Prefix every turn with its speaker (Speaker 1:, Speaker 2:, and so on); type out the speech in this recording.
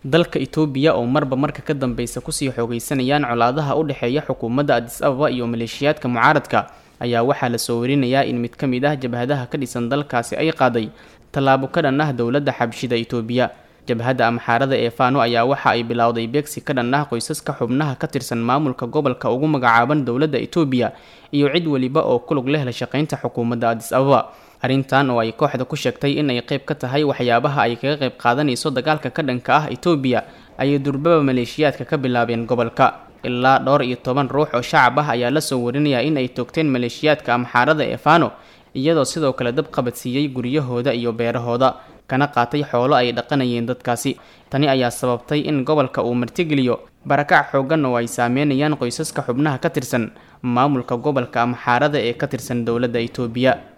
Speaker 1: dalka itoobiya oo marba marka ka dambeysa kusii xoogeysanayaan colaadaha u dhexeeya xukuumadda adis ababa iyo maleeshiyaadka mucaaradka ayaa waxaa lasoo warinayaa in mid ka mid ah jabhadaha ka dhisan dalkaasi ay qaaday tallaabo ka dhan ah dowladda xabshida itoobiya jabhadda amxaarada ee faano ayaa waxa ay bilowday beegsi ka dhan ah qoysaska xubnaha ka tirsan maamulka gobolka ugu magacaaban dowladda itoobiya iyo cid weliba oo kulug leh la shaqaynta xukuumadda adis ababa arrintan oo ay kooxda ku sheegtay in ay qayb ka tahay waxyaabaha ay kaga qayb qaadanayso dagaalka ka dhanka ah itoobiya ayay durbaba maleeshiyaadka ka bilaabeen gobolka ilaa dhowr iyo toban ruux oo shacab ah ayaa lasoo warinayaa in ay toogteen maleeshiyaadka amxaarada ee faano iyadoo sidoo kale dab qabadsiiyey guryahooda iyo beerahooda kana qaatay xoolo ay dhaqanayeen dadkaasi tani ayaa sababtay in gobolka uu martigeliyo barakac xooggan oo ay saameynayaan qoysaska xubnaha ka tirsan maamulka gobolka amxaarada ee ka tirsan dowladda itoobiya